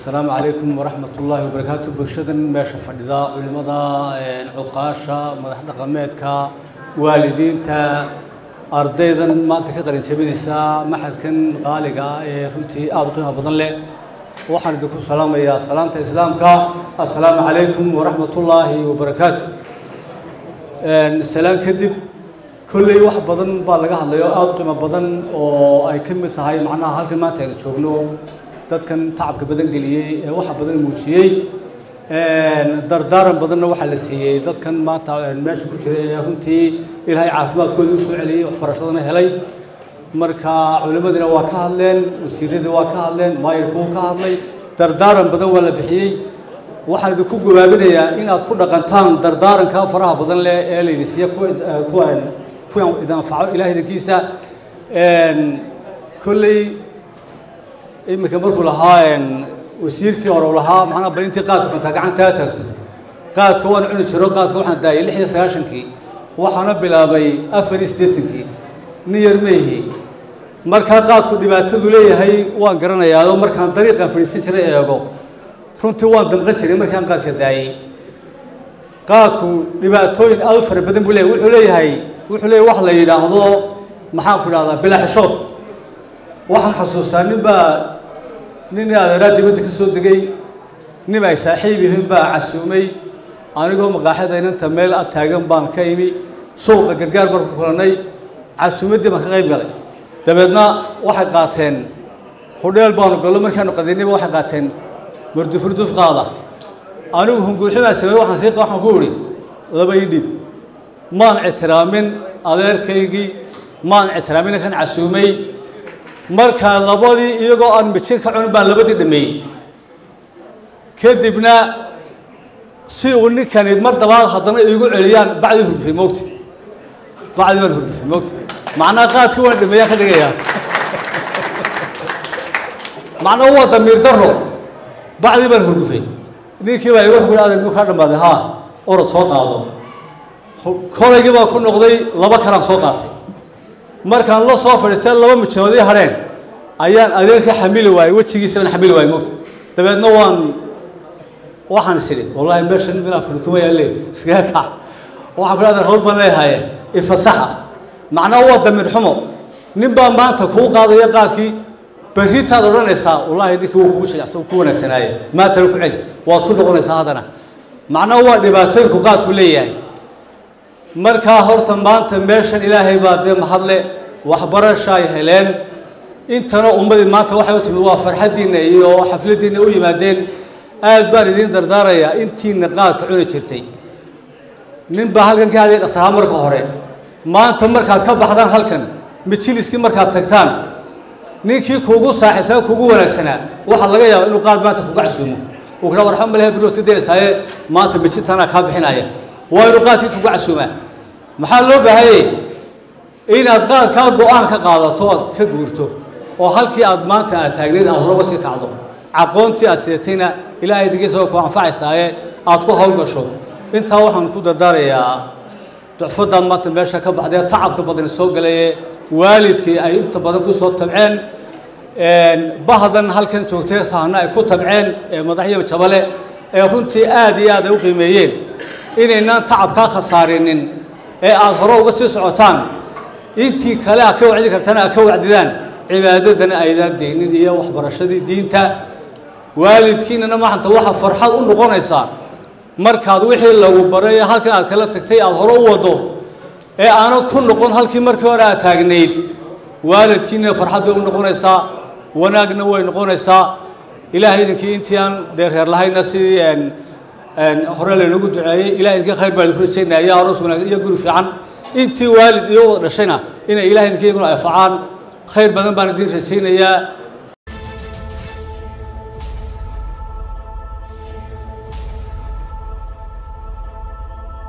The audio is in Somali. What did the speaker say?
asalaamu calaykum waraxmat ullaahi wabarakaatu bulshadan meesha fadhida culimada cuqaasha madax dhaqameedka waalidiinta ardaydan maanta ka qalin jabinaysa maxadkan qaaliga ah ee runtii aada u qiimo badan leh waxaan idinku salaamayaa salaamta islaamka assalaamu calaykum waraxmat ullaahi wabarakaatu salaan kadib kolley wax badan baa laga hadlayo aada u qiimo badan oo ay ka mid tahay macnaha halkan maanta aynu joogno dadkan tacabka badan geliyey ee waxa badan muujiyey dardaaran badanna waxaa la siiyey dadkan maanta meesha ku jira ee runtii ilaahay caafimaadkooda u soo celiyey waxbarashadana helay marka culimadiina waa ka hadleen wasiiradii waa ka hadleen maayirku wuu ka hadlay dardaaran badan waa la bixiyey waxaan idinku gabaabinayaa inaad ku dhaqantaan dardaaranka faraha badan leh ee layidhi siiya kuwan kuwan idin anfaco ilaah idinkiisa kolley iminka markuu lahaa wasiirkii hore u lahaa macnaa bal intii qaadka cuntaa gacantaa taagto qaadka waan cuni jiro qaadka waxaan daayay lix iyo sagaashankii waxaana bilaabay afar iyo siddeetankii nin yar meyihi markaa qaadku dhibaatadu leeyahay waan garanayaa markaan dariiqan fadhiisan jiray eego runtii waan damqan jiray markaan qaadka daayey qaadku dhibaatooyin aada u fara badan buu leeyahay wuxuu leeyahay wuxuu leeyahay wax la yidhaahdo maxaan ku idhahdaa bilaaxishood waxaan xasuustaa nin baa nin adeeraa dibadda ka soo degay nin ay saaxiib yihiin baa casuumay anigoo maqaaxada inanta meel ad taagan baan ka imi suuqa gargaar baan ku kulannay casuumaddii baan ka qayb galay dabeedna waxay qaateen hudheel baanu gallo markaanu qadaynayba waxay qaateen murdufurduf qaada anigu hunguuximaa sameey waxaan sii waxaan ku idhi laba ii dhib maan ictiraamin adeerkaygii maan ictiraamin ninkan casuumay markaa labadii iyagoo aan mijin ka cunin baan labadii dhameeyey kadibna si uu ninkani mar dabaad haddana iigu celiyaan bacdii hurgufay moogta bacdii baan hurgufay moogta macnaa qaadkii waan dhameeyaan ka dhigayaa macnaa waa damiir daro bacdii baan hurgufay ninkii baa igu xugay adeer muu kaa dhammaaday haa orod soo qaado kolaygii baa ku noqday laba kalaan soo qaatay markaan la soo fadhiistay laba mijoodii hadheen ayaan adeerka xamili waayey wejigiisabaan xamili waayey mogta dabeedna waan waxaan is idhi wallahi meeshan minaa furkumaya le iskaga kac waxaan ku adeer hawl baan leeyahaye ifasaxa macnaa waa damiir xumo nin baa maanta kuu qaadaya qaadkii berritaad odhanaysaa wallahi ninkii wuu kugu shajacsan ku wanaagsanaaye maantana ku celi waad ku noqonaysaa haddana macnaa waa dhibaatooyinku qaadku leeyahay markaa horta maanta meeshan ilaahay baa dee mahadle waxbarashaay heleen intana ummadii maanta waxay u timid waa farxaddiinna iyo xafladdiinna u yimaadeen aad baan idiin dardaarayaa intiina qaadka cuni jirtay nin baa halkan ka hadlay dhaqtaraa marka hore maanta markaad ka baxdaan halkan mijiliskii markaad tagtaan ninkii kuugu saaxiibtaa kuugu wanaagsanaa waxaa laga yaabaa inuu qaad maanta kuga casuumo uu kudha warxan malehe biro iska daynaysaayee maanta mijintanaa kaa bixinaya waa inuu qaadkii kuga casuumaa maxaa loo baahayey inaad qaadkaa go-aan ka qaadato oad ka guurto oo halkii aad maanta aad taagneyd aad hore uga sii kacdo caqoontii aad sidatayna ilaahay digiisagoo ku anfacaysaaye aad ku howlgasho intaa waxaan ku dardaarayaa ducfaddan maanta meesha ka baxdee tacabka badan soo galaye waalidkii ay inta badan ku soo tabceen bahdan halkan joogtay sahana ay ku tabceen ee madaxyo jabale ee runtii aad iyo aad ay u qiimeeyeen inaynaan tacabkaa khasaarinin ee aada hore uga sii socotaan intii kale aad ka wacdi kartana aad ka wacdidaan cibaadadana aydaan deynin iyo waxbarashadii diinta waalidkiinana maanta waxaa farxad u noqonaysaa markaad wixii lagu baray halkan aad kala tagtay aada hore u wado ee aanad ku noqon halkii markii hore aad taagnayd waalidkiina farxad bay u noqonaysaa wanaagna way noqonaysaa ilaahay idinkii intii aan deerheer lahayna sidii hore laynagu duceeyey ilahay idinkii khayr baa idinku rajaynaya iyo aroos wanaag iyo guri fiican intii waalid iyo wada dhashayna inay ilahay idinkii iyaguna anfacaan khayr badan baan idin rajaynayaa